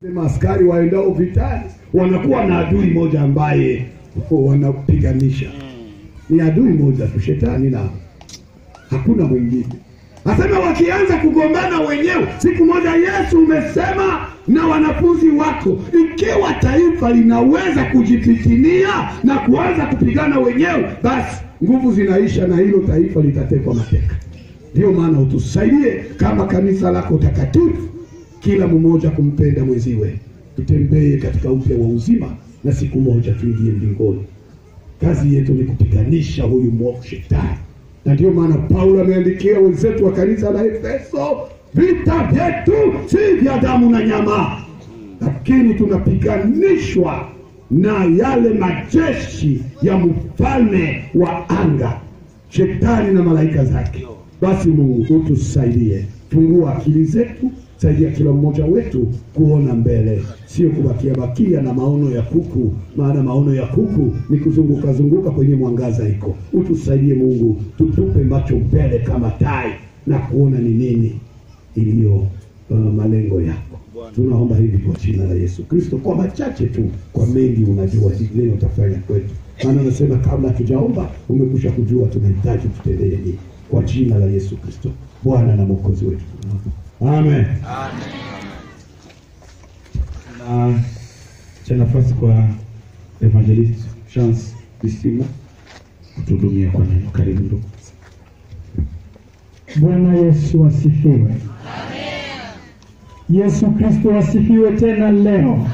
Askari waendao vitani wanakuwa na adui moja ambaye wanapiganisha, ni adui moja tu, shetani, na hakuna mwingine. Asema wakianza kugombana wenyewe, siku moja Yesu umesema na wanafunzi wako, ikiwa taifa linaweza kujipitinia na kuanza kupigana wenyewe, basi nguvu zinaisha na hilo taifa litatekwa mateka. Ndiyo maana utusaidie kama kanisa lako takatifu kila mmoja kumpenda mwenziwe, tutembee katika upya wa uzima na siku moja tuingie mbinguni. Kazi yetu ni kupiganisha huyu mwovu shetani, na ndiyo maana Paulo ameandikia wenzetu wa kanisa la Efeso, vita vyetu si vya damu na nyama, lakini tunapiganishwa na yale majeshi ya mfalme wa anga, shetani na malaika zake. Basi Mungu utusaidie, fungua akili zetu saidia kila mmoja wetu kuona mbele, sio kubakia bakia na maono ya kuku, maana maono ya kuku ni kuzunguka zunguka kwenye mwangaza iko. Utusaidie Mungu, tutupe macho mbele kama tai na kuona ni nini iliyo uh, malengo yako. Tunaomba hivi kwa jina la Yesu Kristo, kwa machache tu, kwa mengi unajua nini utafanya kwetu, maana anasema kabla hatujaomba umekwisha kujua tunahitaji tutendee nini. Kwa jina la Yesu Kristo, Bwana na Mwokozi wetu tunaomba. Amen. na cha nafasi kwa evangelist Chance Bisimo kutuhudumia kwa neno. Karibu ndugu. Bwana Yesu asifiwe. Yesu Kristo asifiwe tena leo.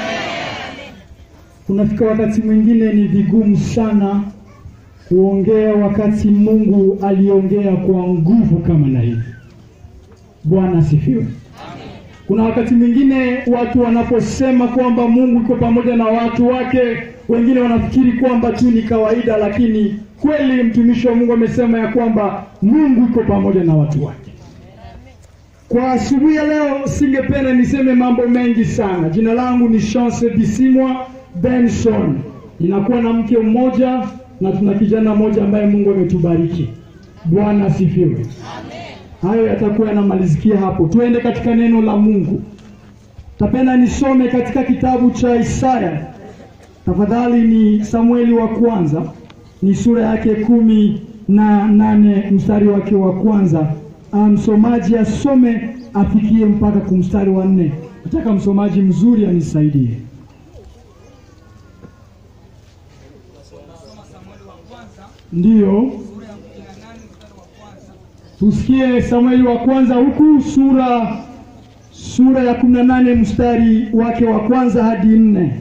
Kunafika wakati mwingine ni vigumu sana kuongea wakati Mungu aliongea kwa nguvu kama na hivi. Bwana asifiwe. Kuna wakati mwingine watu wanaposema kwamba Mungu iko pamoja na watu wake, wengine wanafikiri kwamba tu ni kawaida, lakini kweli mtumishi wa Mungu amesema ya kwamba Mungu iko pamoja na watu wake. Kwa asubuhi ya leo singependa niseme mambo mengi sana. Jina langu ni Chance Bisimwa Benson. Ninakuwa na mke mmoja na tuna kijana mmoja ambaye Mungu ametubariki. Bwana asifiwe. Hayo yatakuwa yanamalizikia hapo. Tuende katika neno la Mungu. Tapenda nisome katika kitabu cha Isaya. Tafadhali ni Samueli wa kwanza, ni sura yake kumi na nane mstari wake wa kwanza. Msomaji asome afikie mpaka kumstari wa nne. Nataka msomaji mzuri anisaidie. Ndiyo, tusikie Samueli wa kwanza huku sura sura ya kumi na nane mstari wake wa kwanza hadi nne.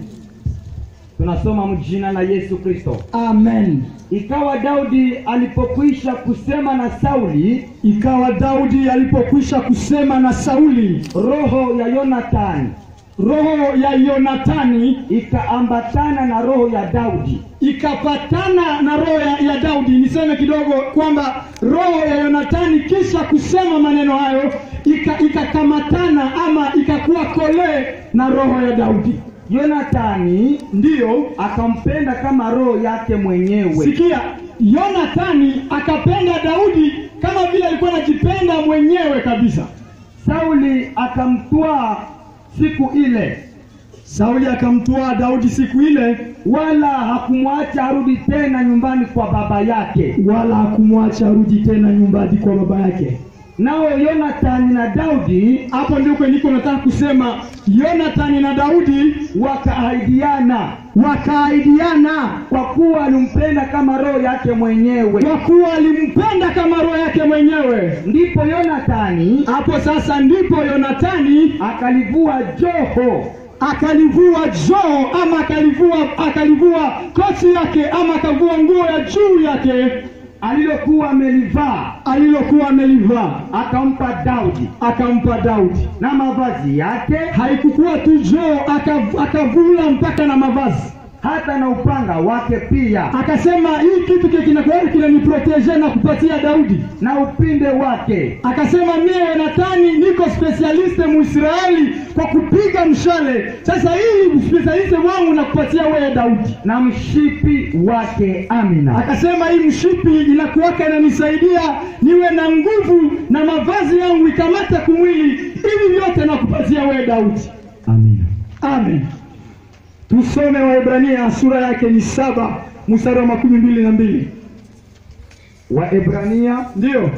Tunasoma mjina la Yesu Kristo. Amen. Ikawa Daudi alipokwisha kusema na Sauli, Ikawa Daudi alipokwisha kusema na Sauli, roho ya Yonathani roho ya Yonatani ikaambatana na roho ya Daudi, ikapatana na roho ya, ya Daudi. Niseme kidogo kwamba roho ya Yonatani kisha kusema maneno hayo ika- ikakamatana ama ikakuwa kolee na roho ya Daudi. Yonathani Ndiyo, akampenda kama roho yake mwenyewe. sikia, Yonatani akapenda Daudi kama vile alikuwa anajipenda mwenyewe kabisa. Sauli akamtwaa siku ile, Sauli akamtwaa Daudi siku ile, wala hakumwacha arudi tena nyumbani kwa baba yake. wala hakumwacha arudi tena nyumbani kwa baba yake. Nao Yonathani na Daudi Hapo ndiko niko nataka kusema, Yonathani na Daudi wakaahidiana, wakaahidiana kwa kuwa alimpenda kama roho yake mwenyewe. kwa kuwa alimpenda kama roho yake mwenyewe. Ndipo Yonathani Hapo sasa ndipo Yonatani akalivua joho akalivua joo ama akalivua akalivua koti yake ama akavua nguo ya juu yake alilokuwa amelivaa alilokuwa amelivaa akampa Daudi, akampa Daudi. na mavazi yake Haikukuwa tu joo, akav- akavula mpaka na mavazi. hata na upanga wake pia Akasema hii kitu kile kinakuwa kinaniproteje na kupatia Daudi. na upinde wake Akasema mie Yonathani niko specialiste Muisraeli kwa kupiga mshale. Sasa hii specialiste wangu nakupatia wewe Daudi. na mshipi wake. Amina. Akasema hii mshipi inakuwaka inanisaidia niwe na nguvu na mavazi yangu ikamata kumwili, hivi vyote nakupatia wewe Daudi. Amina. Amen. Tusome Waebrania sura yake ni saba mstari wa makumi mbili na mbili. Waebrania Ndiyo,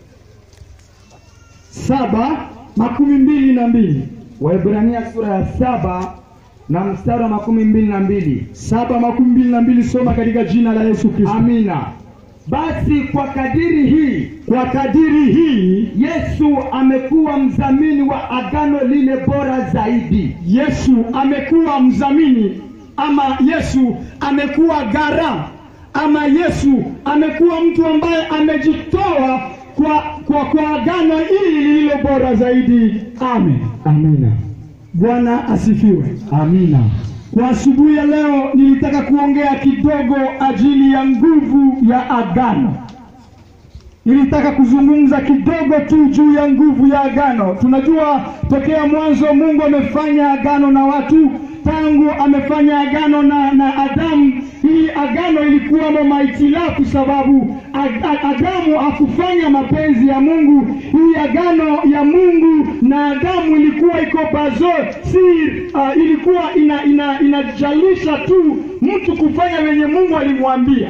saba makumi mbili na mbili. Waebrania sura ya saba na mstari wa makumi mbili na mbili. Saba makumi mbili na mbili. Soma katika jina la Yesu Kristo. Amina. Basi kwa kadiri hii Kwa kadiri hii Yesu amekuwa mdhamini wa agano lile bora zaidi. Yesu amekuwa mdhamini ama Yesu amekuwa gara ama Yesu amekuwa mtu ambaye amejitoa kwa, kwa, kwa agano hili lililo bora zaidi. Amen. Amina. Bwana asifiwe. Amina. Kwa asubuhi ya leo nilitaka kuongea kidogo ajili ya nguvu ya agano. Nilitaka kuzungumza kidogo tu juu ya nguvu ya agano. Tunajua tokea mwanzo Mungu amefanya agano na watu, tangu amefanya agano na, na Adamu. Hii agano ilikuwamo mahitilafu, sababu Ag- Ag- Adamu hakufanya mapenzi ya Mungu. Hii agano ya Mungu na Adamu ilikuwa iko bazo si uh, ilikuwa ina, ina, inajalisha tu mtu kufanya wenye Mungu alimwambia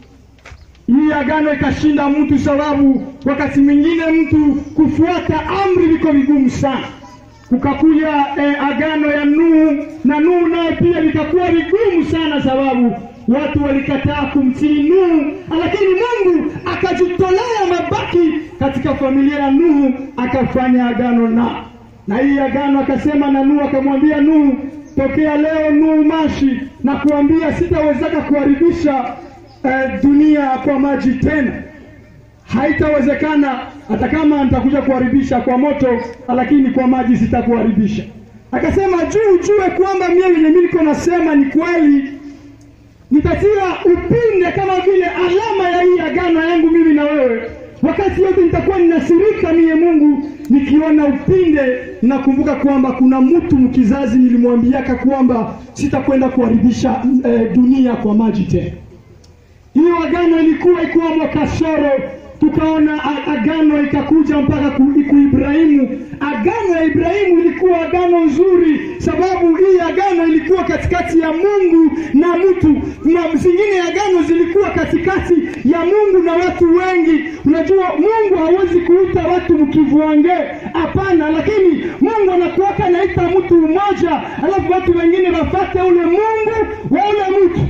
hii agano ikashinda mtu, sababu wakati mwingine mtu kufuata amri liko vigumu sana. Kukakuja eh, agano ya Nuhu na Nuhu naye pia likakuwa vigumu sana, sababu watu walikataa kumtii Nuhu, lakini Mungu akajitolea mabaki katika familia ya Nuhu, akafanya agano na na hii agano akasema na Nuhu, akamwambia Nuhu, tokea leo Nuhu mashi na kuambia sitawezeka kuharibisha eh, dunia kwa maji tena haitawezekana hata kama nitakuja kuharibisha kwa moto lakini kwa maji sitakuharibisha akasema juu ujue kwamba mie wenye mi niko nasema ni kweli nitatia upinde kama vile alama ya hii agano yangu mimi na wewe wakati yote nitakuwa ninasirika mie mungu nikiona upinde nakumbuka kwamba kuna mtu mkizazi nilimwambiaka kwamba sitakwenda kuharibisha eh, dunia kwa maji tena hiyo agano ilikuwa ikiwamo kasoro tukaona a- agano ikakuja mpaka ku, ku Ibrahimu. Agano ya Ibrahimu ilikuwa agano nzuri, sababu hii agano ilikuwa katikati ya Mungu na mtu, na zingine agano zilikuwa katikati ya Mungu na watu wengi. Unajua, Mungu hawezi kuita watu mkivuange, hapana, lakini Mungu anakuwaka anaita mtu mmoja, alafu watu wengine wafate ule Mungu wa ule mtu.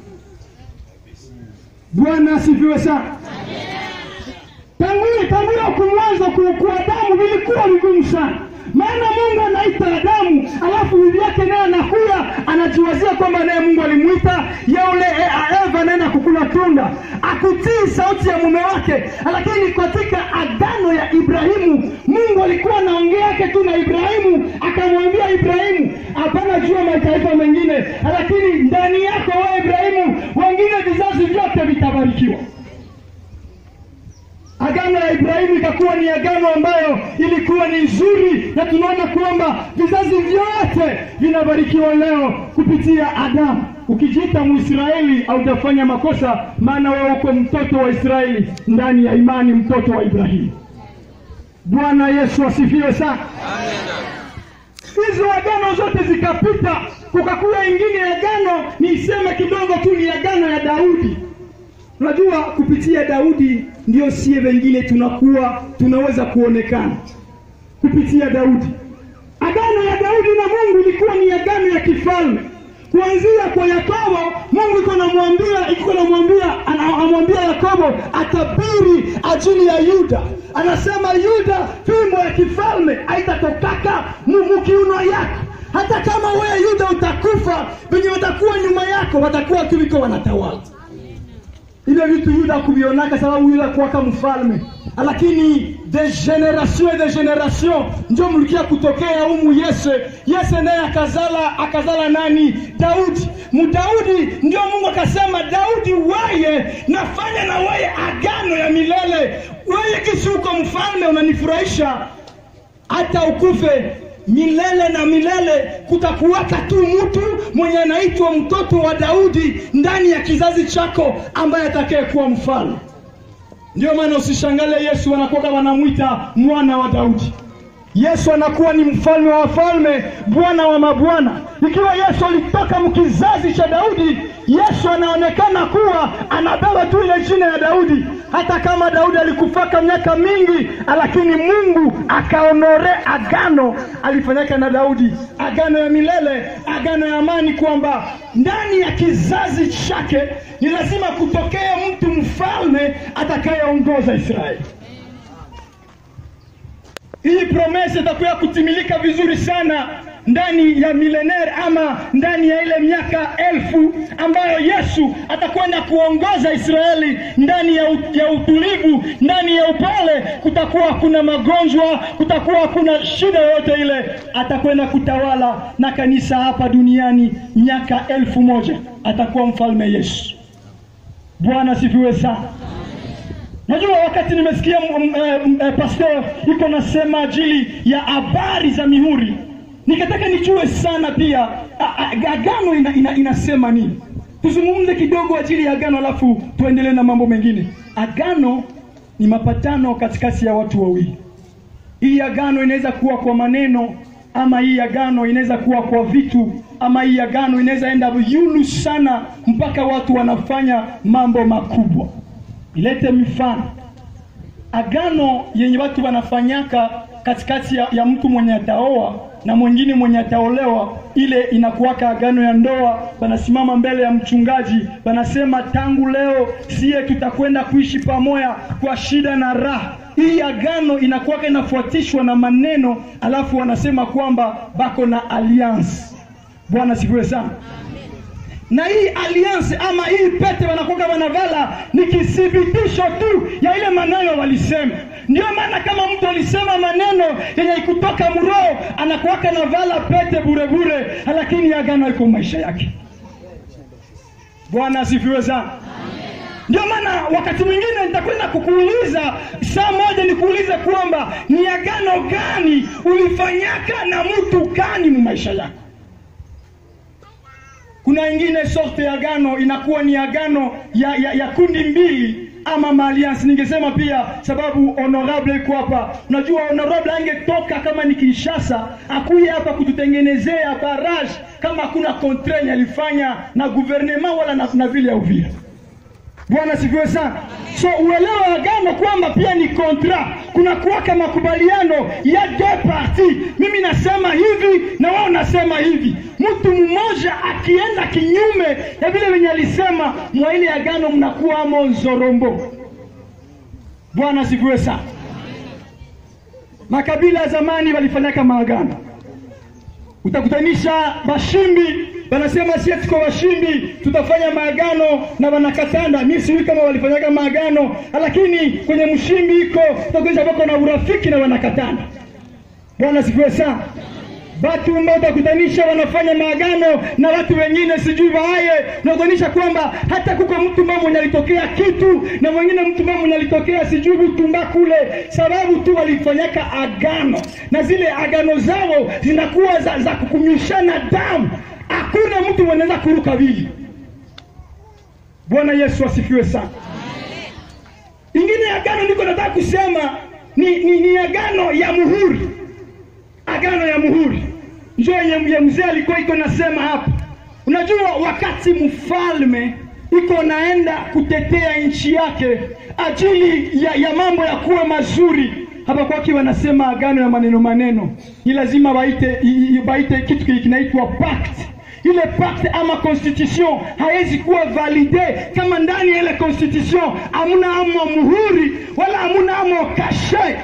Bwana asifiwe sana. Tangu tangu kumwanza kwa Adamu vilikuwa vigumu sana, maana Mungu anaita Adamu, alafu bibi yake naye anakuya anajiwazia kwamba naye Mungu alimuita yule e, Eva naenda kukula tunda, akutii sauti ya mume wake. Lakini katika agano ya Ibrahimu, Mungu alikuwa anaongea yake tu na Ibrahimu, akamwambia Ibrahimu, hapana juu ya mataifa mengine, lakini ndani yako wewe Ibrahimu, wengine vizazi vyote vitabarikiwa. Agano ya Ibrahimu ikakuwa ni agano ambayo ilikuwa ni nzuri, na tunaona kwamba vizazi vyote vinabarikiwa leo kupitia Adamu. Ukijiita Mwisraeli haujafanya makosa, maana wewe uko mtoto wa Israeli ndani ya imani, mtoto wa Ibrahimu. Bwana Yesu asifiwe sana. Hizo agano zote zikapita, kukakuwa ingine agano, niiseme kidogo tu, ni agano ya Daudi. Unajua, kupitia Daudi ndio sie wengine tunakuwa tunaweza kuonekana kupitia Daudi. Agano ya Daudi na Mungu ilikuwa ni agano ya kifalme. Kuanzia kwa Yakobo, Mungu iko namwambia iko namwambia anamwambia Yakobo atabiri ajili ya Yuda. Anasema Yuda, fimbo ya kifalme haitatokaka mukiuno yako hata kama wewe Yuda utakufa, wenye watakuwa nyuma yako watakuwa tu viko wanatawala hivyo vitu Yuda kuvionaka sababu Yuda kuwaka mfalme, lakini de generation et de generation ndio mlikia kutokea umu Yese. Yese naye akazala akazala nani? Daudi. Mudaudi ndio Mungu akasema, Daudi weye nafanya na weye agano ya milele, weye kisi uko mfalme unanifurahisha hata ukufe milele na milele, kutakuwaka tu mtu mwenye anaitwa mtoto wa Daudi ndani ya kizazi chako ambaye atakayekuwa mfalme. Ndio maana usishangale Yesu wanakuwa wanamwita mwana wa Daudi. Yesu anakuwa ni mfalme wa wafalme, Bwana wa mabwana. Ikiwa Yesu alitoka mkizazi cha Daudi, Yesu anaonekana kuwa anabeba tu ile jina ya Daudi, hata kama Daudi alikufaka miaka mingi, lakini Mungu akaonore agano alifanyaka na Daudi, agano ya milele, agano ya amani, kwamba ndani ya kizazi chake ni lazima kutokea mtu mfalme atakayeongoza Israeli. Hii promesa itakuwa kutimilika vizuri sana ndani ya milenere ama ndani ya ile miaka elfu ambayo Yesu atakwenda kuongoza Israeli ndani ya, u- ya utulivu, ndani ya upole. Kutakuwa hakuna magonjwa, kutakuwa hakuna shida yoyote ile. Atakwenda kutawala na kanisa hapa duniani miaka elfu moja. Atakuwa mfalme Yesu. Bwana asifiwe sana. Najua wakati nimesikia m- m- eh, m- eh, pastor iko nasema ajili ya habari za mihuri, nikataka nijue sana pia a- a- agano ina, ina, inasema nini. Tuzungumze kidogo ajili ya agano, alafu tuendelee na mambo mengine. Agano ni mapatano katikati ya watu wawili. Hii agano inaweza kuwa kwa maneno ama hii agano inaweza kuwa kwa vitu ama hii agano inaweza enda yulu sana mpaka watu wanafanya mambo makubwa. Ilete mifano agano yenye watu wanafanyaka katikati ya, ya mtu mwenye ataoa na mwingine mwenye ataolewa, ile inakuwaka agano ya ndoa. Wanasimama mbele ya mchungaji, wanasema tangu leo siye tutakwenda kuishi pamoja kwa shida na raha. Hii agano inakuwaka inafuatishwa na maneno, alafu wanasema kwamba bako na alliance. Bwana sifiwe sana na hii alliance ama hii pete wanakuwa wanavala ni kithibitisho tu ya ile maneno walisema. Ndio maana kama mtu alisema maneno yenye kutoka mroho anakuwaka na vala pete bure bure, lakini agano iko maisha yake. Bwana asifiwe sana. Ndio maana wakati mwingine nitakwenda kukuuliza saa moja, nikuulize kwamba ni agano gani ulifanyaka na mtu gani mu maisha yako. Kuna ingine sorte ya agano inakuwa ni agano ya, ya, ya kundi mbili ama maalliance. Ningesema pia sababu honorable iko hapa. Unajua honorable angetoka kama ni Kinshasa akuye hapa kututengenezea barrage kama hakuna contraint alifanya na gouvernement wala na, na vile ya Uvira. Bwana sifiwe sana. So uelewa agano kwamba pia ni kontra, kuna kuwaka makubaliano ya deux parties. Mimi nasema hivi na wao nasema hivi. Mtu mmoja akienda kinyume ya vile venye alisema mwa ile agano, mnakuwa amo nzorombo. Bwana sifiwe sana. Makabila ya zamani walifanyaka maagano, utakutanisha bashimbi wanasema sie tuko washimbi, tutafanya maagano na wanakatanda. Mimi sijui kama walifanyaga maagano, lakini kwenye mshimbi iko utakuisha bako na urafiki na wanakatanda. Bwana sifiwe sana. Watu ambao utakutanisha wanafanya maagano na watu wengine sijui waaye, unakutanisha kwamba hata kuko mtu mmoja mwenye alitokea kitu na mwingine mtu mmoja mwenye alitokea sijui Butumba kule, sababu tu walifanyaka agano, na zile agano zao zinakuwa za, za kukumishana damu hakuna mtu mwenaweza kuruka vili. Bwana Yesu asifiwe sana. Ingine agano niko nataka kusema ni, ni, ni agano ya muhuri, agano ya muhuri njo yenye mzee alikuwa iko nasema hapa. Unajua, wakati mfalme iko naenda kutetea nchi yake ajili ya, ya mambo ya kuwa mazuri hapa kwake wanasema agano ya maneno maneno, ni lazima baite, baite kitu kinaitwa pact ile pacte ama constitution haiwezi kuwa valide kama ndani ya ile constitution hamuna amo muhuri wala hamuna amo kashe.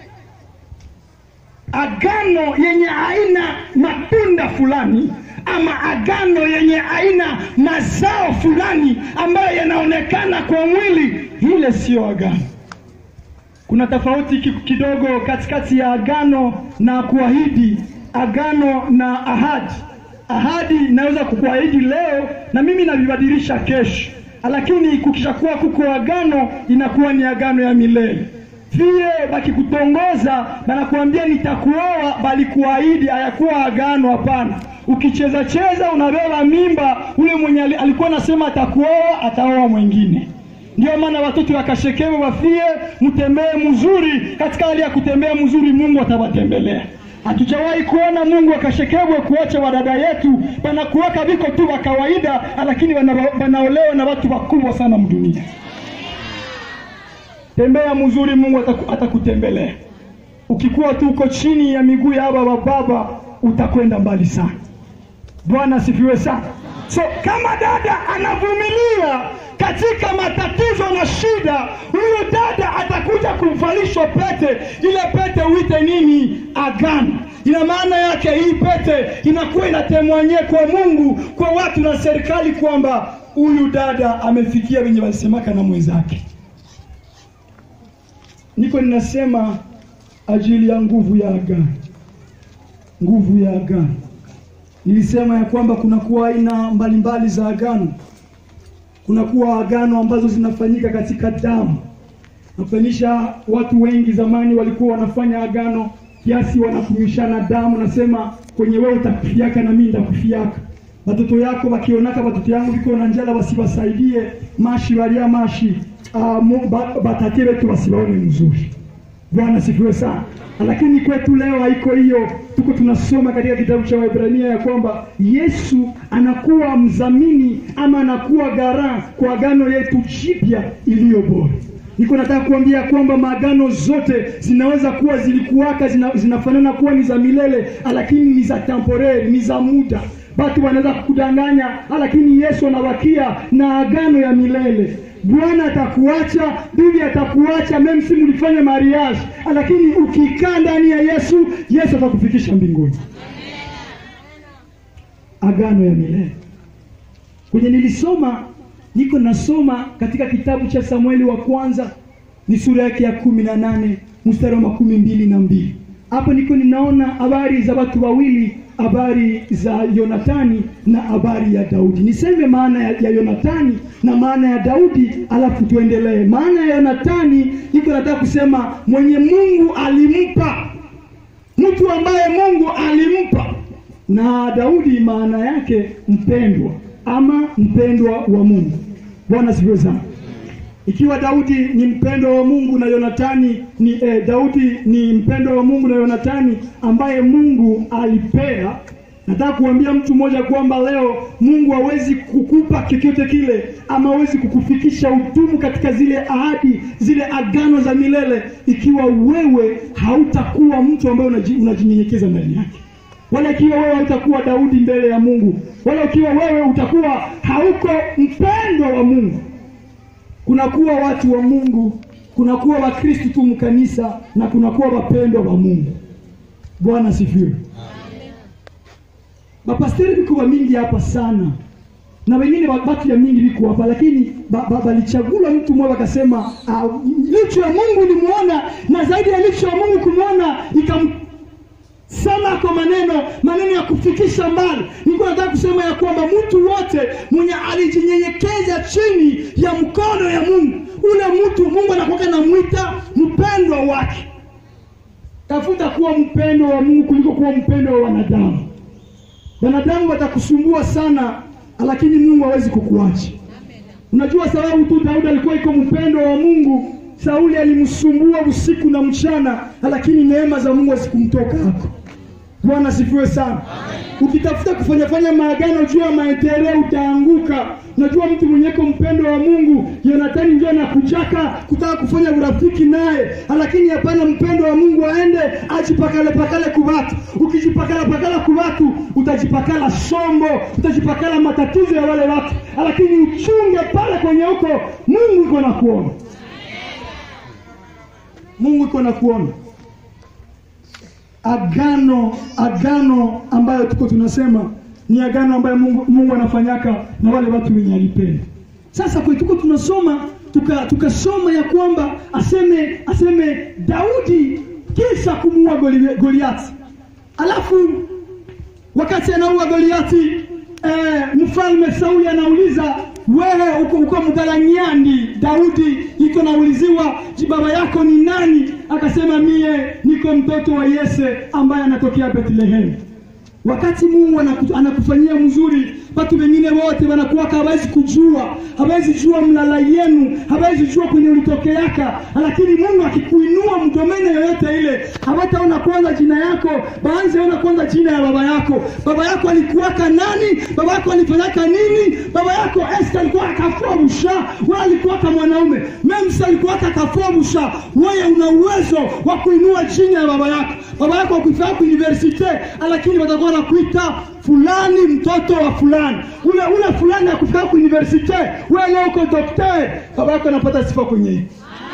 Agano yenye aina matunda fulani ama agano yenye aina mazao fulani ambayo yanaonekana kwa mwili, ile siyo agano. Kuna tofauti kidogo katikati ya agano na kuahidi, agano na ahadi ahadi inaweza kukuahidi leo na mimi navibadilisha kesho, lakini kukishakuwa kuko agano inakuwa ni agano ya milele. Vile bakikutongoza banakuambia nitakuoa, bali kuahidi hayakuwa agano. Hapana, ukicheza cheza unabeba mimba, ule mwenye alikuwa anasema atakuoa ataoa mwingine. Ndio maana watoto wakashekewe wafie, mtembee mzuri. Katika hali ya kutembea mzuri, Mungu atawatembelea. Hatujawahi kuona Mungu akashekebwe kuacha wadada yetu panakuwaka viko tu wa kawaida, lakini wana- wanaolewa na watu wakubwa sana mdunia. Tembea mzuri, Mungu ataku- atakutembelea. Ukikuwa tu uko chini ya miguu ya hawa wababa, utakwenda mbali sana. Bwana asifiwe sana. So kama dada anavumilia katika matatizo na shida, huyu dada atakuja kuvalishwa pete. Ile pete uite nini? Agano. Ina maana yake hii pete inakuwa inatemwanye kwa Mungu, kwa watu na serikali kwamba huyu dada amefikia wenye walisemaka na mwenzake. Niko ninasema ajili ya nguvu ya agano, nguvu ya agano. Nilisema ya kwamba kunakuwa aina mbalimbali za agano. Kunakuwa agano ambazo zinafanyika katika damu. Nafanisha watu wengi zamani walikuwa wanafanya agano kiasi wanakumishana damu, nasema kwenye wewe utakufiaka na mimi nitakufiaka. Watoto yako wakionaka watoto yangu viko na njala, wasiwasaidie mashi walia mashi uh, batatie wetu wasiwaone mzuri. Bwana sifiwe sana. Lakini kwetu leo haiko hiyo. Tuko tunasoma katika kitabu cha Waebrania ya kwamba Yesu anakuwa mdhamini ama anakuwa gara kwa agano yetu jipya iliyo bora. Niko nataka kuambia kwamba maagano zote zinaweza kuwa zilikuwaka zina, zinafanana kuwa ni za milele, lakini ni za temporary, ni za muda. Watu wanaweza kukudanganya, lakini Yesu anawakia na agano ya milele. Bwana atakuacha, bibi atakuacha, meme si mlifanya mariage, lakini ukikaa ndani ya Yesu, Yesu atakufikisha mbinguni. Agano ya milele kwenye nilisoma, niko nasoma katika kitabu cha Samueli wa kwanza, ni sura yake ya kumi na nane mstari wa makumi mbili na mbili. Hapo niko ninaona habari za watu wawili, habari za Yonatani na habari ya Daudi. Niseme maana ya, ya Yonatani na maana ya Daudi, alafu tuendelee. Maana ya Yonatani niko nataka kusema mwenye Mungu alimpa, mtu ambaye Mungu alimpa, na Daudi maana yake mpendwa ama mpendwa wa Mungu. Bwana sifiwe sana. Ikiwa Daudi ni mpendwa wa Mungu na Yonatani ni eh, Daudi ni mpendwa wa Mungu na Yonatani ambaye Mungu alipea. Nataka kuambia mtu mmoja kwamba leo Mungu hawezi kukupa chochote kile ama hawezi kukufikisha utumu katika zile ahadi, zile agano za milele ikiwa wewe hautakuwa mtu ambaye unaji- unajinyenyekeza ndani yake wala ikiwa wewe hautakuwa Daudi mbele ya Mungu, wala ikiwa wewe utakuwa hauko mpendwa wa Mungu. Kunakuwa watu wa Mungu, kunakuwa Wakristo tu mkanisa, na kunakuwa wapendwa wa Mungu. Bwana asifiwe. Mapasteri viko wa mingi hapa sana na wengine wa- watu ya mingi viko hapa, lakini ba- ba- balichagula mtu mmoja akasema, ah, licho ya Mungu limuona, na zaidi ya licho ya Mungu kumwona ikam Sema kwa maneno maneno ya kufikisha mbali. Niko nataka kusema ya kwamba mtu wote mwenye alijinyenyekeza chini ya mkono ya Mungu, ule mtu Mungu anakuwa anamwita mpendwa wake. Tafuta kuwa mpendwa wa Mungu kuliko kuwa mpendwa wa wanadamu. Wanadamu watakusumbua sana, lakini Mungu hawezi kukuacha. Unajua sababu tu Daudi alikuwa iko mpendwa wa Mungu. Sauli alimsumbua usiku na mchana, lakini neema za Mungu hazikumtoka hapo. Bwana asifiwe sana. Ukitafuta kufanya fanya maagano juu ya maendeleo utaanguka. Unajua mtu mwenyeko mpendo wa Mungu, Yonatani ndio anakujaka kutaka kufanya urafiki naye, lakini hapana, mpendo wa Mungu aende ajipakale pakale kubatu. Ukijipakala pakala kubatu, utajipakala sombo, utajipakala matatizo ya wale watu, lakini uchunge pale kwenye huko, Mungu iko na kuona, Mungu iko na kuona agano agano ambayo tuko tunasema ni agano ambayo Mungu, Mungu anafanyaka na wale watu wenye alipenda. Sasa kwa tuko tunasoma tuka tukasoma ya kwamba aseme aseme Daudi kisha kumuua Goli- Goliati, alafu wakati anaua Goliati eh, mfalme Sauli anauliza wewe uko, uko mgalanyani. Daudi iko nauliziwa "Je, baba yako ni nani? Akasema mie niko mtoto wa Yese ambaye anatokea Bethlehem. Wakati Mungu anaku- anakufanyia mzuri, watu wengine wote wanakuwaka hawezi kujua hawezi jua mlala yenu hawezi jua kwenye ulitokeaka lakini mungu akikuinua mdomene yoyote ile hawataona kwanza jina yako baanze ona kwanza jina ya baba yako baba yako alikuwaka nani baba yako alifanyaka nini baba yako eske alikuwa akafua busha we alikuwaka mwanaume memsa alikuwaka akafua busha wewe una uwezo wa kuinua jina ya baba yako baba yako akufaa ku universite lakini watakuwa nakuita fulani mtoto wa fulani ule ule fulani akufika ku universite wewe leo uko dokter baba yako anapata sifa kwenye hii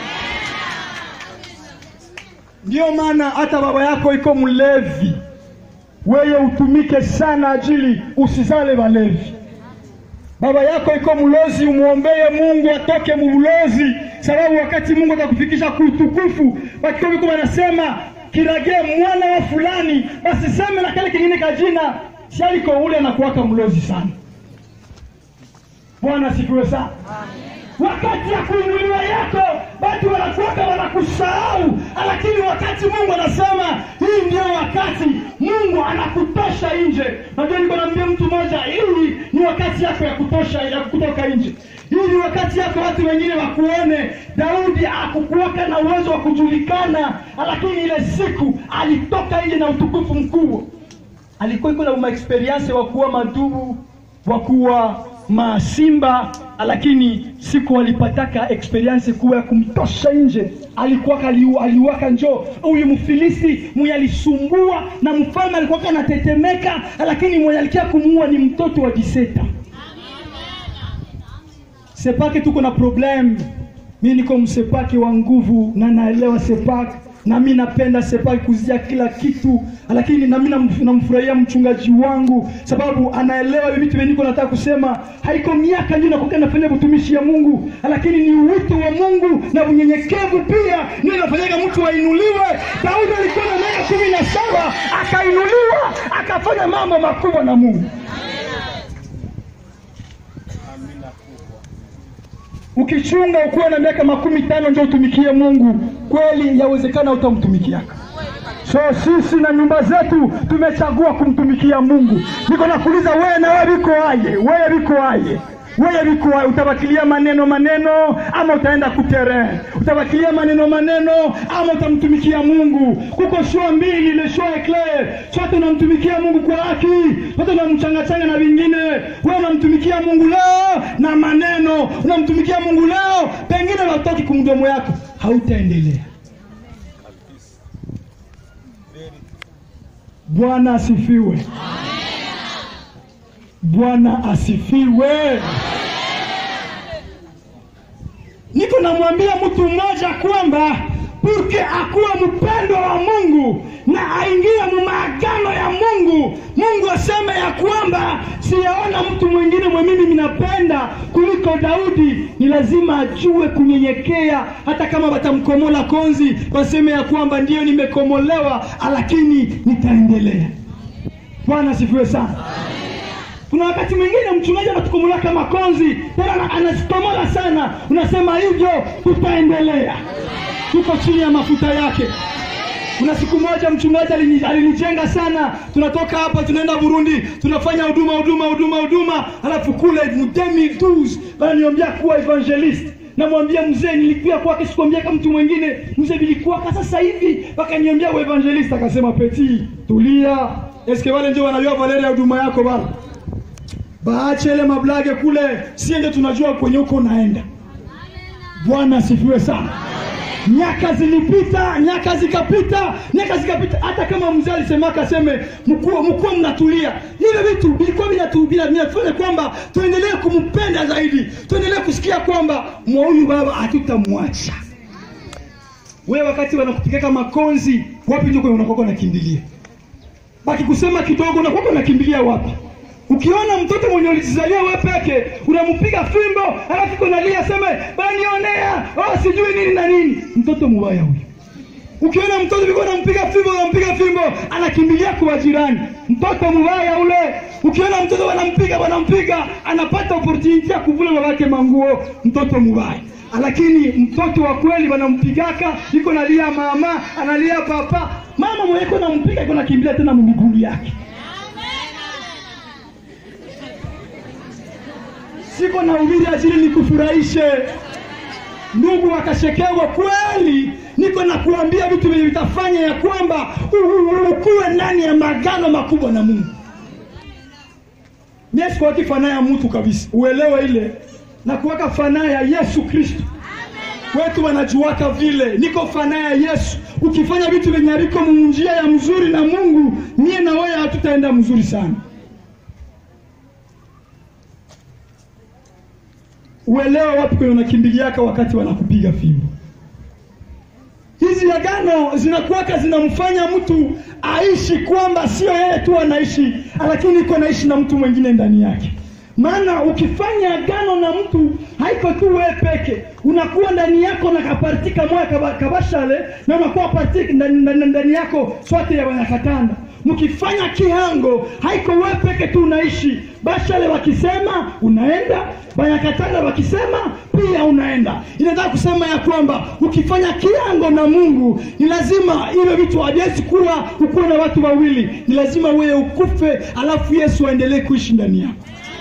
ndio maana hata baba yako iko mlevi wewe utumike sana ajili usizale walevi baba yako iko mlozi umwombee mungu atoke mulozi sababu wakati mungu atakufikisha kuutukufu wakikobiko wanasema kiragee mwana wa fulani basi seme na kale kingine kajina shaliko ule anakuwaka mlozi sana bwana asifiwe sana wakati ya kuinuliwa yako watu wanakuwaka wanakusahau lakini wakati mungu anasema hii ndio wakati mungu anakutosha nje najua niko naambia mtu mmoja hii ni wakati yako ya kutosha ya kutoka nje hii ni wakati yako watu wengine wakuone daudi akukuwaka na uwezo wa kujulikana lakini ile siku alitoka nje na utukufu mkubwa alikuwa iko na maexperience wa kuwa madubu wa kuwa masimba lakini siku walipataka experience kuwa ya kumtosha nje alikuwa aliu, aliwaka njoo huyu mfilisti mwenye alisumbua na mfalme alikuwa anatetemeka lakini mwenye alikia kumuua ni mtoto wa diseta sepake tuko na problem mi niko msepake wa nguvu na naelewa sepake na mi napenda sepake kuzia kila kitu lakini nami nam- namfurahia mchungaji wangu sababu anaelewa hivi vitu veniko nataka kusema haiko miaka ndio nakuka nafanya utumishi ya mungu lakini ni wito wa mungu na unyenyekevu pia ndio inafanyaga mtu ainuliwe daudi alikuwa na miaka kumi na saba akainuliwa akafanya mambo makubwa na mungu ukichunga ukuwe na miaka makumi tano ndio utumikie mungu kweli yawezekana utamtumikiaka so sisi na nyumba zetu tumechagua kumtumikia mungu niko nakuuliza wewe na wewe viko aje wewe viko aje wewe viko aje utabakilia maneno maneno ama utaenda kutere utabakilia maneno maneno ama utamtumikia mungu kuko shua mbili ile shua eclair sote unamtumikia mungu kwa haki sote unamchangachanga na vingine wewe unamtumikia mungu leo na maneno unamtumikia mungu leo pengine watoki kumdomo yako hautaendelea bwana asifiwe bwana asifiwe niko namwambia mtu mmoja kwamba purke akuwa mpendo wa mungu na aingie mu maagano ya mungu mungu aseme ya kwamba siyaona mtu mwingine mwe mimi ninapenda kuliko daudi ni lazima ajue kunyenyekea hata kama watamkomola konzi waseme ya kwamba ndiyo nimekomolewa lakini nitaendelea bwana asifiwe sana kuna wakati mwingine mchungaji anatukomola kama konzi tena ana- anazikomola sana unasema hivyo tutaendelea tuko chini ya mafuta yake kuna siku moja mchungaji alini- alinijenga sana tunatoka hapa tunaenda burundi tunafanya huduma huduma huduma huduma alafu kule mu 2012 wananiombea kuwa evangelist namwambia mzee nilikuwa kwake sikuambia kama mtu mwingine mzee vilikuwaka sasa hivi wakaniombea uevangelist akasema peti tulia eske wale ndio wanajua valere ya huduma yako bana baache ile mablage kule sie ndio tunajua kwenye uko unaenda bwana asifiwe sana miaka zilipita miaka zikapita miaka zikapita hata kama mzee alisemaka aseme mkuwa mkuwa mnatulia hivyo vitu vilikuwa vinatu- vina- vinafanya kwamba tuendelee kumpenda zaidi tuendelee kusikia kwamba mwa huyu baba hatutamwacha wewe wakati wanakupigaka makonzi wapi ndio kwenye unakoka unakimbilia wakikusema kidogo unakuwa unakimbilia wapi ukiona mtoto mwenye ulijizalia wewe peke unampiga fimbo alafu iko nalia seme banionea oh, sijui nini na nini mtoto mubaya huyo ukiona mtoto viko unampiga fimbo unampiga fimbo anakimbilia kwa jirani mtoto mubaya ule ukiona mtoto wanampiga wanampiga anapata opportunity ya kuvula babake manguo mtoto mubaya lakini mtoto wa kweli wanampigaka iko nalia mama analia papa mama mwenye iko nampiga iko nakimbilia tena mumigulu yake siko na ubiri ajili nikufurahishe ndugu wakashekewa kweli niko na kuambia vitu vyenye vitafanya ya kwamba u- u- ukuwe ndani ya magano makubwa na mungu mie sikuwaki fanaa ya mtu kabisa uelewe ile na kuweka fanaa ya yesu kristo wetu wanajuaka vile niko fanaa ya yesu ukifanya vitu vyenye haviko munjia ya mzuri na mungu mie na wewe hatutaenda mzuri sana uelewe wapi kwenye unakimbiliaka wakati wanakupiga fimbo hizi agano zinakuwaka zinamfanya mtu aishi kwamba sio yeye tu anaishi lakini iko naishi na mtu mwingine ndani yake maana ukifanya agano na mtu haiko tu wewe peke unakuwa ndani yako na kaparti kamoya kaba, kabashale na unakuwa parti ndani, ndani, ndani yako swate ya wanakatanda mkifanya kihango haiko wewe peke tu unaishi bashale wakisema unaenda banyakatanda wakisema pia unaenda inataka kusema ya kwamba ukifanya kiango na mungu ni lazima iwe vitu haviwezi kuwa ukuwe na watu wawili ni lazima wewe ukufe alafu yesu aendelee kuishi ndani yako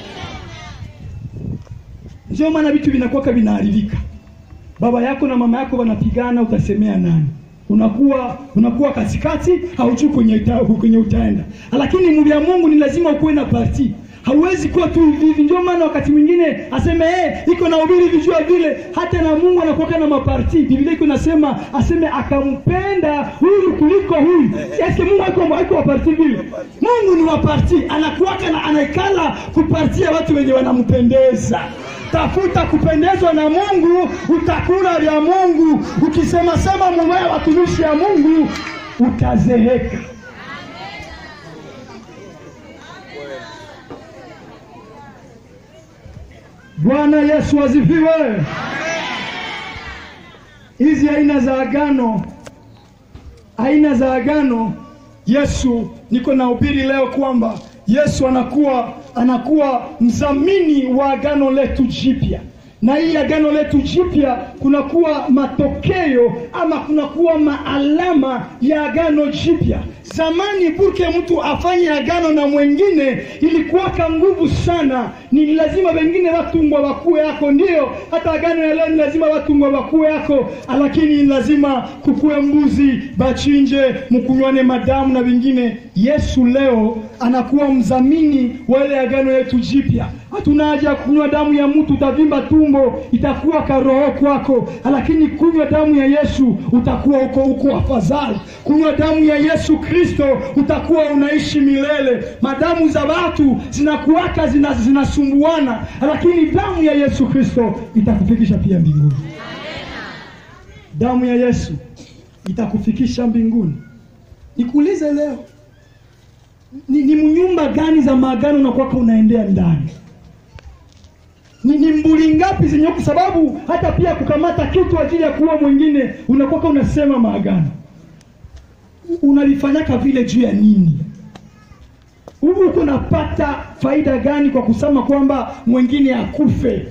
ndio maana vitu vinakuwaka vinaharibika baba yako na mama yako wanapigana utasemea nani unakuwa unakuwa katikati haujui kwenye, uta, kwenye utaenda lakini mvya mungu ni lazima ukuwe na parti hauwezi kuwa tu hivi hivi ndio maana wakati mwingine aseme hey, iko na ubiri vijua vile hata na mungu anakuwaka na maparti biblia iko nasema aseme akampenda huyu kuliko huyu eske mungu haiko haiko wa parti vile mungu ni wa parti anakuwaka na anaikala kupartia watu wenye wanampendeza tafuta kupendezwa na mungu utakula vya mungu ukisema sema mubaya watumishi ya mungu utazeeka bwana yesu azifiwe hizi aina za agano aina za agano yesu niko na ubiri leo kwamba yesu anakuwa anakuwa mdhamini wa agano letu jipya na hii agano letu jipya kunakuwa matokeo ama kunakuwa maalama ya agano jipya zamani burke mtu afanye agano na mwengine ilikuwaka nguvu sana ni lazima wengine watungwa wakuwe yako ndio hata agano ya leo ni lazima watungwa wakuwe yako lakini ni lazima kukuwe mbuzi bachinje mkunywane madamu na vingine yesu leo anakuwa mdhamini wa ile agano yetu jipya hatuna haja ya kunywa damu ya mtu utavimba tumbo itakuwa karoho kwako lakini kunywa damu ya yesu utakuwa uko uko afadhali kunywa damu ya yesu kristo utakuwa unaishi milele madamu za watu zinakuwaka zina, zinasumbuana lakini damu ya yesu kristo itakufikisha pia mbinguni damu ya yesu itakufikisha mbinguni nikuulize leo ni, ni mnyumba gani za maagano unakwaka unaendea ndani ni, ni mbuli ngapi zenye kwa sababu hata pia kukamata kitu ajili ya kuua mwingine unakwaka unasema maagano unalifanyaka vile juu ya nini huku uko napata faida gani kwa kusema kwamba mwingine akufe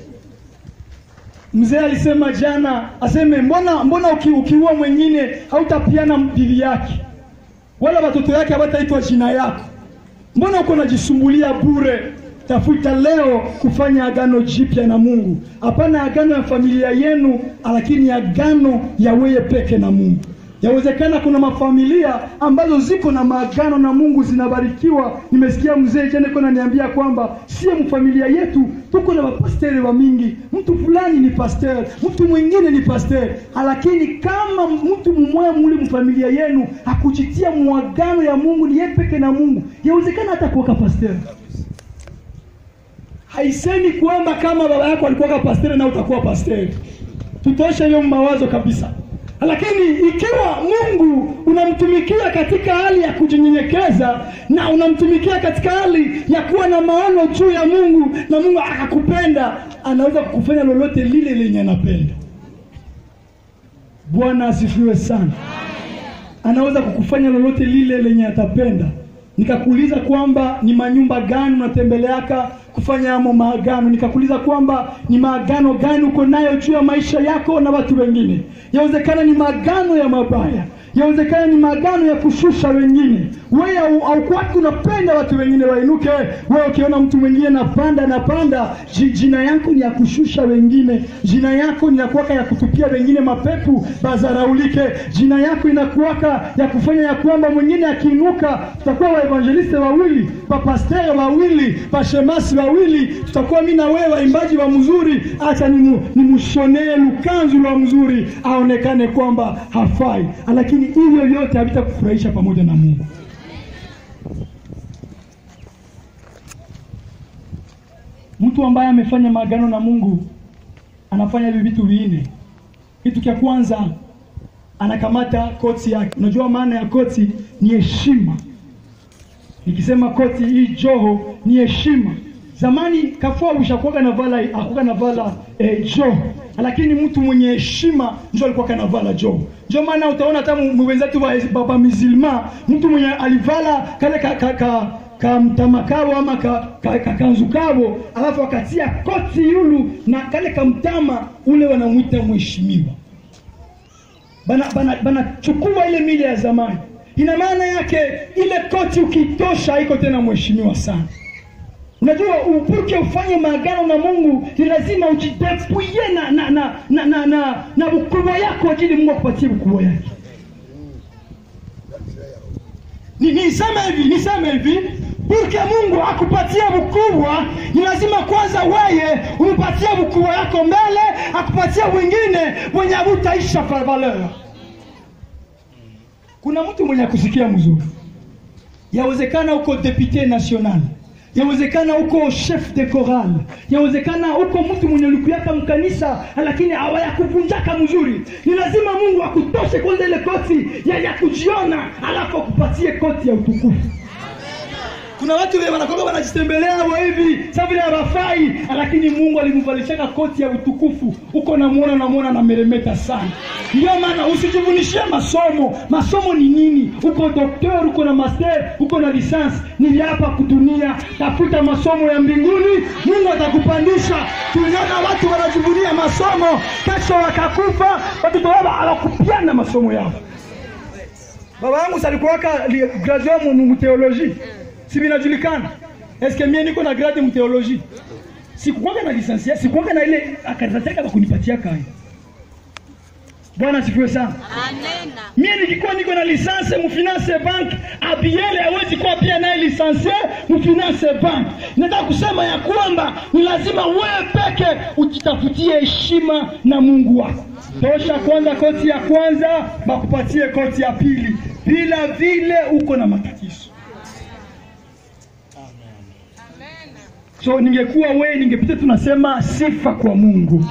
mzee alisema jana aseme mbona mbona uki, ukiua mwingine hautapiana bibi yake wala watoto yake hawataitwa jina yako mbona uko najisumbulia bure tafuta leo kufanya agano jipya na mungu hapana agano ya familia yenu lakini agano ya weye peke na mungu yawezekana kuna mafamilia ambazo ziko na maagano na mungu zinabarikiwa nimesikia mzee jana iko naniambia kwamba sie mfamilia yetu tuko na mapasteri wa mingi mtu fulani ni pasteur mtu mwingine ni pasteur lakini kama mtu mmoja muli mfamilia yenu hakujitia mwagano ya mungu ni yeye peke na mungu yawezekana hata kuweka pasteur haisemi kwamba kama baba yako alikuwa pasteur na utakuwa pasteur tutoshe hiyo mawazo kabisa lakini ikiwa mungu unamtumikia katika hali ya kujinyenyekeza na unamtumikia katika hali ya kuwa na maono juu ya mungu na mungu akakupenda anaweza kukufanya lolote lile lenye anapenda bwana asifiwe sana anaweza kukufanya lolote lile lenye atapenda nikakuuliza kwamba ni manyumba gani unatembeleaka kufanya amo maagano nikakuuliza kwamba ni maagano gani uko nayo juu ya maisha yako na watu wengine yawezekana ni maagano ya mabaya yawezekana ni maagano ya kushusha wengine. Wewe au- haukuwaki unapenda watu wengine wainuke. Wewe ukiona mtu mwingine napanda napanda, ji- jina yako ni ya kushusha wengine, jina yako ni ya kuwaka ya kutupia wengine mapepu bazaraulike, jina yako inakuwaka ya kufanya ya kwamba mwingine akiinuka, tutakuwa waevangeliste wawili, papastere wawili, pashemasi wawili, tutakuwa mi na wewe waimbaji wa mzuri, acha nimu- nimshonee lukanzu lwa mzuri aonekane kwamba hafai, lakini hivyo vyote havitakufurahisha pamoja na Mungu. Mtu ambaye amefanya maagano na Mungu anafanya hivi vitu vinne. Kitu cha kwanza anakamata koti yake. Unajua maana ya koti ni heshima. Nikisema koti hii joho ni heshima. Zamani kafua ushakuwa na vala akuwa na vala eh, joho, lakini mtu mwenye heshima ndio alikuwa kanavala joho. Ndio maana utaona hata mu- wenzetu wa baba mizilma, mtu mwenye alivala kale ka, ka, ka kamtamakabo ama ka, ka, ka, kanzu kabo alafu akatia koti yulu na kale kamtama ule wanamwita mheshimiwa bana bana banachukua ile mila ya zamani. Ina maana yake ile koti ukitosha haiko tena mheshimiwa sana. Unajua, upurke ufanye maagano na Mungu ni lazima ujidepuye na na na na, na, na, na ukubwa yako ajili Mungu akupatie ukubwa yake. Ni- Niseme hivi, niseme hivi, purke Mungu akupatie ukubwa, ni lazima kwanza weye umpatie ukubwa yako mbele, akupatie wengine wenye havutaisha fa- valeur. Kuna mtu mwenye akusikia mzuri, yawezekana uko depute national, yawezekana uko chef de chorale, yawezekana uko mtu mwenye ulikuyaka mkanisa, lakini hawayakuvunjaka mzuri. Ni lazima Mungu akutoshe kwanza ile koti ya, ya kujiona, alafu akupatie koti ya utukufu. Kuna watu vile wanakoga wanajitembelea wa hivi sasa vile hawafai, lakini Mungu alimvalishaka koti ya utukufu. Uko namuona namuona na meremeta sana. Ndio maana usijivunishie masomo. Masomo ni nini? Uko doktor, uko na master, uko na lisansi, ni hapa kudunia. Tafuta masomo ya mbinguni, Mungu atakupandisha. Tuliona watu wanajivunia masomo, kesho wakakufa, watoto wao hawakupiana masomo yao. Baba yangu salikuwaka graduate mu mu theologie. Si vinajulikana. Eske mie niko na grade mu theologie. Sikukwanga na lisansia, sikukwanga na ile akaratasi yake bakunipatia kai. Bwana sifiwe sana. Amena. Mie nikikuwa niko na lisanse mu finance bank, Abiele hawezi kuwa pia naye lisanse mu finance bank. Nataka kusema ya kwamba ni lazima wewe peke ujitafutie heshima na Mungu wako. Tosha kwanza koti ya kwanza, bakupatie koti ya pili. Bila vile uko na matatizo. So ningekuwa wewe, ningepita tunasema sifa kwa Mungu.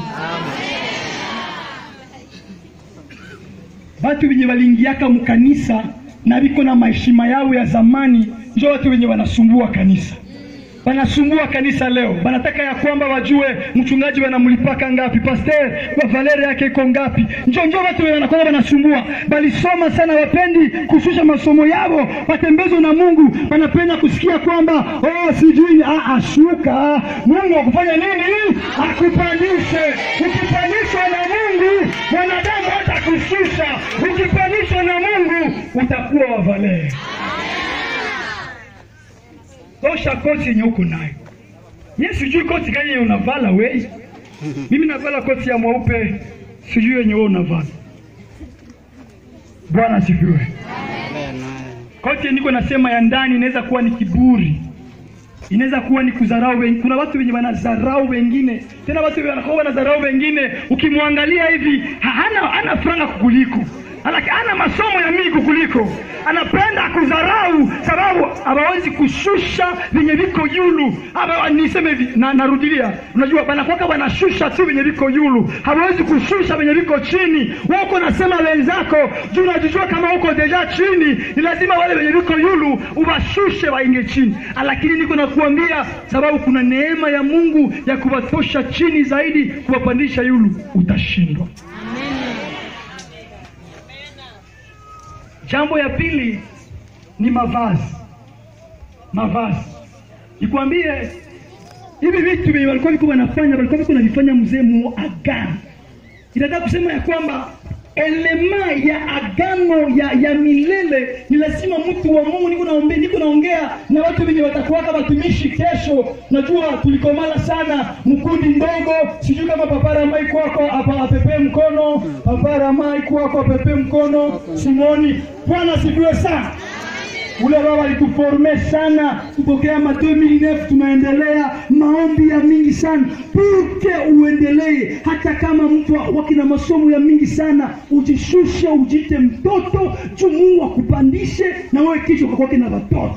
Watu wenye waliingiaka mkanisa na biko na maheshima yao ya zamani, njo watu wenye wanasumbua kanisa wanasumbua kanisa leo, wanataka ya kwamba wajue mchungaji wanamlipaka ngapi, pastor wa valere yake iko ngapi. Njo njo watu wenye wanakuwa wanasumbua, balisoma sana, wapendi kushusha masomo yao, watembezwe na Mungu, wanapenda kusikia kwamba oh, sijui ah, ah, shuka Mungu akufanya nini? Akupandishe. Ukipandishwa na Mungu, mwanadamu hata kushusha. Ukipandishwa na Mungu, utakuwa wa valere tosha koti yenye uko nayo. Mimi sijui koti gani yenye unavala wewe. Mimi navala koti ya mweupe, sijui yenye wewe unavala. Bwana asifiwe. Koti niko nasema ya ndani inaweza kuwa ni kiburi, inaweza kuwa ni kudharau wengine. Kuna watu wenye wanadharau wengine, tena watu wenye wanakuwa wanadharau wengine, ukimwangalia hivi ha- hana hana franga kukuliko Alaki, ana masomo ya mingi kukuliko, anapenda kudharau sababu hawawezi kushusha venye viko yulu. Aba, niseme hivi na, narudilia, unajua banakwaka wanashusha tu venye viko yulu, hawawezi kushusha venye viko chini. Wako nasema wenzako juu unajijua kama uko deja chini, ni lazima wale wenye viko yulu uwashushe wainge chini. Lakini niko nakuambia, sababu kuna neema ya Mungu ya kuwatosha chini zaidi, kuwapandisha yulu, utashindwa. Jambo ya pili ni mavazi. Mavazi, nikwambie hivi vitu vyenye walikuwa viko wanafanya, walikuwa viko wanavifanya mzee muagano. Inataka kusema ya kwamba elema ya agano ya, ya milele ni lazima mtu wa mungu niko naongea, niko naongea na watu wenye watakuwaka watumishi kesho najua tulikomala sana mkundi ndogo sijui kama papara mai kwako apa- apepee mkono papara mai kwako apepee mkono simoni bwana sifiwe sana ule baba alituforme sana kutokea ma 2009 tunaendelea maombi ya mingi sana purke uendelee hata kama mtu wakina masomo ya mingi sana ujishushe ujite mtoto juu mungu akupandishe na wewe kichwa kakwake na watoto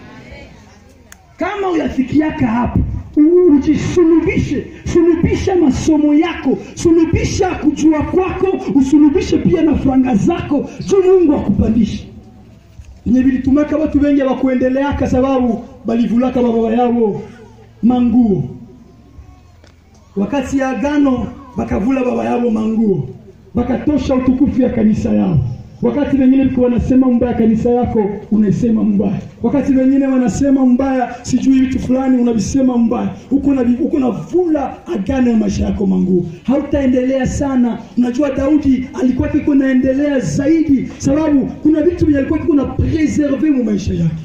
kama uyafikiaka hapo u- ujisulubishe sulubisha masomo yako sulubisha kujua kwako usulubishe pia na franga zako juu mungu akupandishe yenye vilitumaka watu wengi hawakuendeleaka sababu balivulaka bababa yao manguo wakati ya agano bakavula baba yao manguo bakatosha utukufu ya kanisa yao wakati wengine liko wanasema mbaya kanisa yako unaisema mbaya wakati wengine wanasema mbaya sijui vitu fulani unavisema mbaya uko na uko na vula agano ya maisha yako manguo hautaendelea sana unajua daudi alikuwa kiko naendelea zaidi sababu kuna vitu vyenye alikuwa kiko na preserve mu maisha yake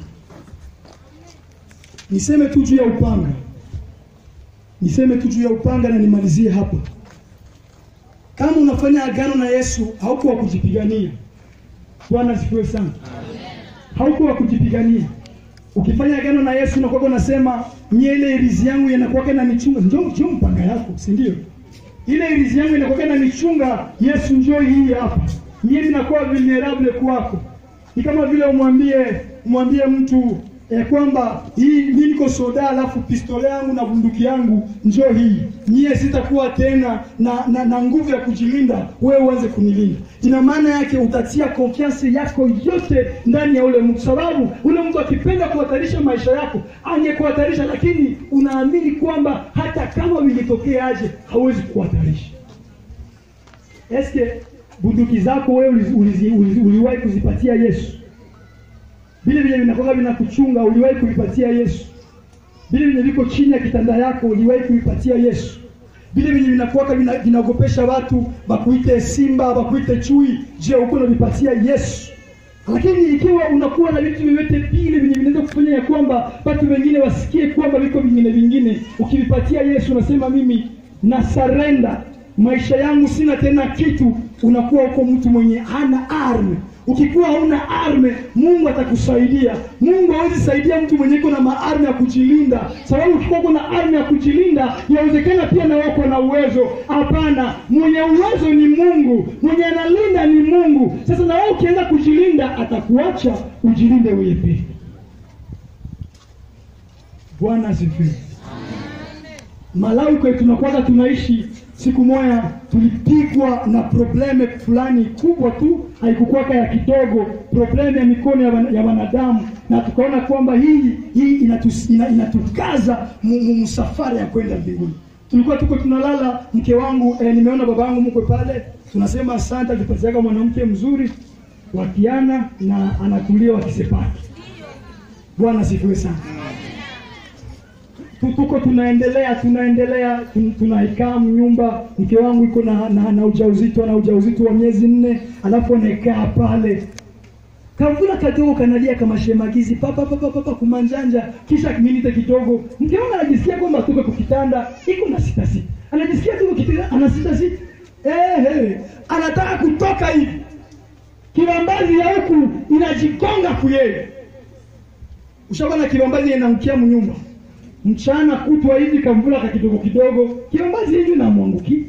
niseme tu juu ya upanga niseme tu juu ya upanga na nimalizie hapa kama unafanya agano na yesu haukuwa kujipigania bwana asifiwe sana haukuwa kujipigania ukifanya agano na yesu unakuwa unasema mie ile irizi yangu inakuwa na michunga njo njo mpanga yako si ndio ile irizi yangu inakuwa na michunga yesu njo hii hapa mie ninakuwa vulnerable kwako ni kama vile umwambie umwambie mtu ya kwamba hii mi niko soda alafu pistole yangu na bunduki yangu njo hii nyie sitakuwa tena na, na, na nguvu ya kujilinda wewe uanze kunilinda ina maana yake utatia konfiansi yako yote ndani ya ule mtu sababu ule mtu akipenda kuhatarisha maisha yako angekuhatarisha lakini unaamini kwamba hata kama vilitokea aje hawezi kuhatarisha eske bunduki zako wewe ulizi- ulizi- ulizi- uliwahi kuzipatia yesu vile vile vinakuwa vinakuchunga uliwahi kuvipatia yesu vile vyenye viko chini ya kitanda yako uliwahi kuvipatia yesu vile vyenye vinakuwaka vina- vinaogopesha watu bakuite simba bakuite chui je uko unavipatia yesu lakini ikiwa unakuwa na vitu vyovyote vile vyenye vinaweza kufanya ya kwamba watu wengine wasikie kwamba viko vingine vingine ukivipatia yesu unasema mimi na sarenda maisha yangu sina tena kitu unakuwa uko mtu mwenye hana arme ukikuwa hauna arme mungu atakusaidia mungu hawezi saidia mtu mwenye iko na maarme ya kujilinda sababu ukikuwa uko na arme ya kujilinda yawezekana pia na wako na uwezo hapana mwenye uwezo ni mungu mwenye analinda ni mungu sasa na wewe ukianza kujilinda atakuacha ujilinde wewe pia bwana asifiwe Malawi kwetu tunakuwaga tunaishi, siku moja tulipigwa na probleme fulani kubwa tu, haikukwaka ya kidogo, probleme ya mikono ya, wana, ya wanadamu, na tukaona kwamba hii hii inatus, ina, inatukaza mu- mu- msafara ya kwenda mbinguni. Tulikuwa tuko tunalala, mke wangu eh, nimeona baba yangu mkwe pale, tunasema asante, alipatiaka mwanamke mzuri wakiana na anatulia wakisepaki. Bwana asifiwe sana tu- tuko tunaendelea tunaendelea tun- tunaikaa nyumba mke wangu iko na, na, na ujauzito na ujauzito wa miezi nne alafu anaikaa pale kavula kadogo kanalia kama shemagizi papa papa papa kumanjanja kisha minite kidogo mke wangu anajisikia kwamba tuko kwa kitanda iko na sita sita anajisikia tuko kitanda ana sita sita eh eh anataka kutoka hivi kibambazi ya huku inajikonga kuyeye ushaona kibambazi inaangukia mnyumba mchana kutwa hivi kamvula ka kidogo kidogo kibambazi hivi namwanguki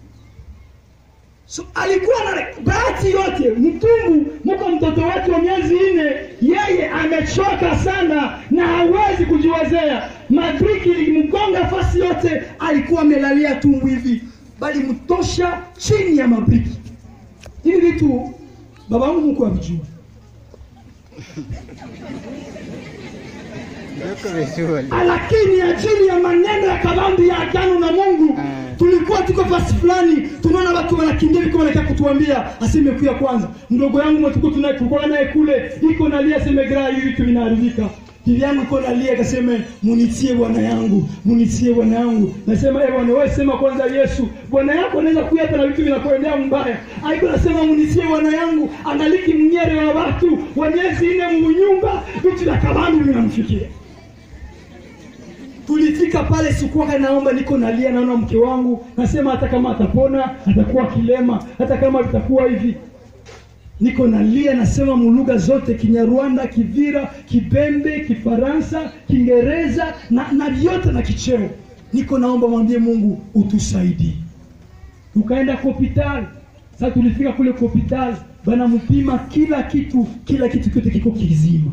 so alikuwa na bahati yote mtumbu mko mtoto wake wa miezi nne yeye amechoka sana na hawezi kujiwezea madriki ilimgonga fasi yote alikuwa amelalia tumbu hivi bali mtosha chini ya mabriki hivi vitu baba wangu mko avijua lakini ajili ya maneno ya kabambi ya agano na mungu tulikuwa tuko fasi fulani tunaona watu wanakimbia viko wanakaa kutuambia aseme kuya kwanza mdogo yangu mwetuko tulikuwa naye kule iko nalia semegra hivi vitu vinaharibika bibi yangu iko nalia, akasema munitie bwana yangu, munitie bwana yangu. Nasema eh, bwana wewe sema kwanza Yesu, bwana yako anaweza kuja hapa na vitu vinakuendea mbaya. Aiko nasema munitie bwana yangu, angaliki mnyere wa watu wanyezi ine mu nyumba, vitu vya kabambi vinamfikia. Tulifika pale, sikuwa naomba, niko nalia, naona mke wangu, nasema hata kama atapona, atakuwa kilema, hata kama vitakuwa hivi niko nalia nasema mulugha zote Kinyarwanda, Kivira, Kibembe, Kifaransa, Kiingereza na, na vyote na kicheo. Niko naomba mwambie Mungu utusaidie. Tukaenda kwa hospitali. Sasa tulifika kule kwa hospitali, bana mpima kila kitu, kila kitu kyote kiko kizima.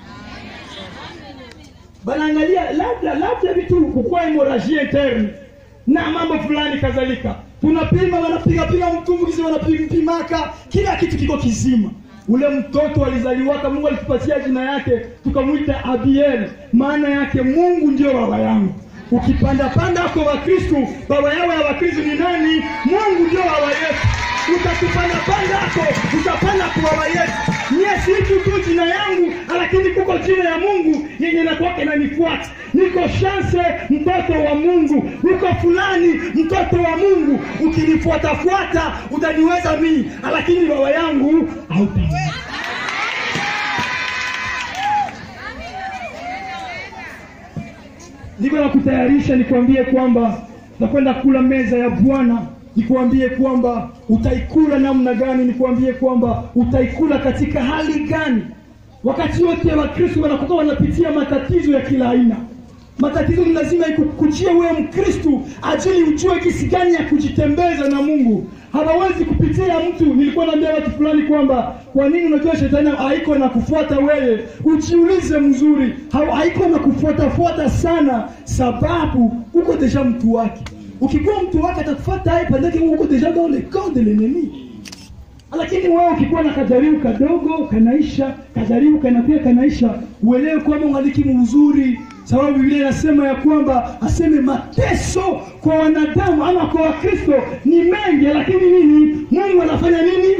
Banaangalia labda labda vitu kukua hemorrhagie interne na mambo fulani kadhalika tunapima wanapiga piga mtumbukizi wanapimpimaka kila kitu kiko kizima ule mtoto alizaliwaka mungu alitupatia jina yake tukamwita abiel maana yake mungu ndio baba yangu ukipanda panda ako wakristu baba yao ya wakristu ni nani mungu ndio baba yetu utatupanda panda ako utapanda kwa baba yetu mie situ tu jina yangu lakini kuko jina ya mungu yenye nakwake nanifuata niko shanse mtoto wa mungu uko fulani mtoto wa mungu ukinifuatafuata utaniweza mii lakini baba yangu hautaweza niko na kutayarisha nikwambie kwamba nakwenda kula meza ya bwana nikuambie kwamba utaikula namna gani nikuambie kwamba utaikula katika hali gani wakati wote wakristo wanakuwa wanapitia matatizo ya kila aina matatizo ni lazima ikukujie wewe mkristu ajili ujue kisi gani ya kujitembeza na mungu hawawezi kupitia mtu nilikuwa naambia watu fulani kwamba kwa nini unajua shetani haiko na kufuata wewe ujiulize mzuri ha- haiko na kufuatafuata sana sababu uko deja mtu wake ukikuwa mtu wake atakufuata yeye pendeke uko deja dans le camp de l'ennemi lakini wewe ukikuwa na kajaribu kadogo kanaisha kajaribu kanakuya kanaisha uelewe kwamba ungalikimu uzuri sababu biblia inasema ya kwamba aseme mateso kwa wanadamu ama kwa wakristo ni mengi lakini nini mungu anafanya nini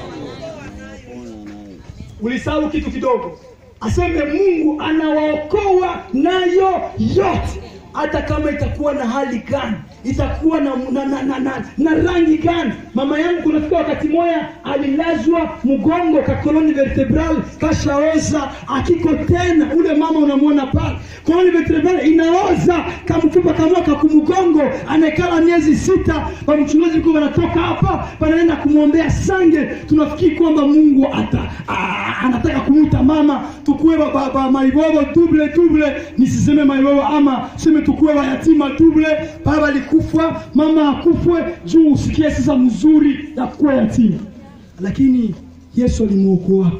ulisahau kitu kidogo aseme mungu anawaokoa nayo yote hata kama itakuwa na hali gani itakuwa na, na, na, na, na, na rangi gani mama yangu kunafika wakati moya alilazwa mgongo ka koloni vertebral kashaoza akiko tena ule mama unamwona pale koloni vertebral inaoza kamfupa kamoka kumgongo anekala miezi sita wamchungaji kuwa wanatoka hapa panaenda kumwombea sange tunafikiri kwamba mungu ata a, anataka kumwita mama tukuwe ba, ba, ba, maibobo double double nisiseme maibobo ama seme tukuwe wayatima double baba alikufa mama akufwe juu usikie sasa mzuri ya kuwa yatima lakini yesu alimwokoaka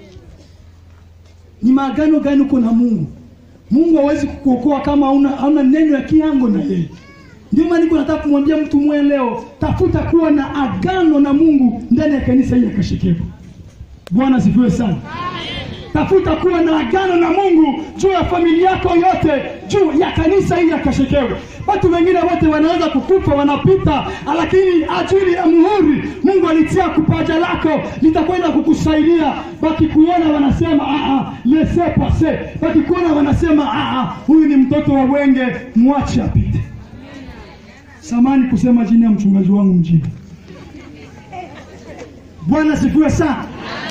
ni maagano gani uko na mungu mungu hawezi kukuokoa kama hauna hauna neno ya kiango na yeye ndio maana niko nataka kumwambia mtu mwe leo tafuta kuwa na agano na mungu ndani ya kanisa hili ya kashekevu bwana asifiwe sana tafuta kuwa na agano na mungu juu ya familia yako yote juu ya kanisa hili ya kashekewe watu wengine wote wanaweza kukufa wanapita lakini ajili ya muhuri mungu alitia kupaja lako litakwenda kukusaidia wakikuona wanasema "Ah, ah, lese pase wakikuona wanasema "Ah, ah, huyu ni mtoto wa wenge mwache apite samani kusema jini ya mchungaji wangu mjini bwana sifiwe sana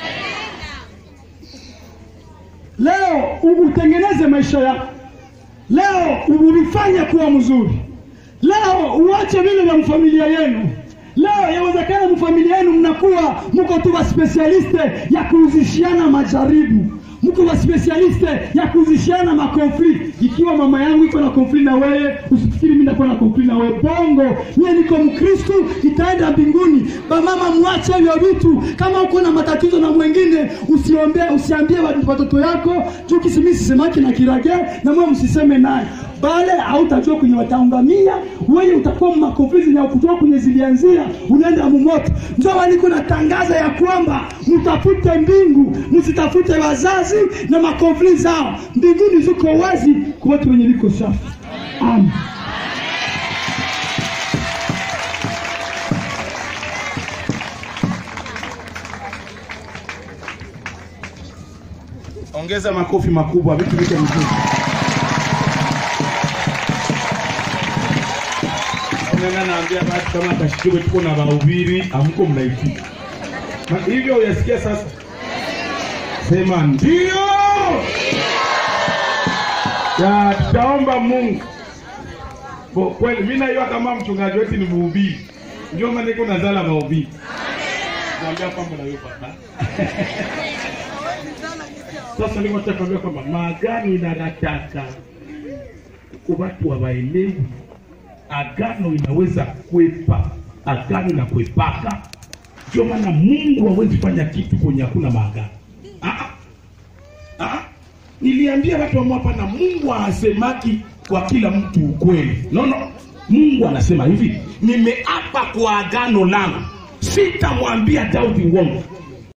leo u- utengeneze maisha yako leo ulifanye kuwa mzuri leo uache vile vya mfamilia yenu leo yawezekana mfamilia yenu mnakuwa mko tu waspesialiste ya kuuzishiana majaribu mko waspesialiste ya kuuzishiana makonflikt ikiwa mama yangu iko na konflikt na wewe usifikiri mi nakuwa na konflikt na wewe bongo mie niko mkristu itaenda mbinguni bamama mwache hivyo vitu kama uko na matatizo na mwengine usiombe usiambie watu- watoto yako juu kisimi sisemaki na kirage na mwe msiseme naye bale hautajua kwenye wataangamia wewe utakuwa makonflikt na kutoka kwenye zilianzia unaenda mumoto ndio maana niko natangaza ya kwamba mtafute mbingu msitafute wazazi na makonflikt zao mbinguni ziko wazi kwa watu wenye viko safi amen Ongea ongeza makofi makubwa, vitu viko vizuri. Nana naambia watu kama kashikiwe tuko na wahubiri, amko mnaitika. Ma- Hivyo uyasikia sasa? Sema ndio. Ya tutaomba Mungu. Bo, kweli mimi najua kama mchungaji wetu ni mhubiri. Ndio maana niko nazala mahubiri. Naambia kwamba na wewe baba. Sasa niko nataka kuambia kwamba maagano inataka watu hawaelewi agano inaweza kwepa, agano inakwepaka. Ndio maana Mungu hawezi fanya kitu kwenye hakuna maagano. Ah, ah. Ah, niliambia watu wa hapa na Mungu hasemaki kwa kila mtu ukweli. No, no. Mungu anasema hivi, nimeapa kwa agano langu, sitamwambia Daudi uongo.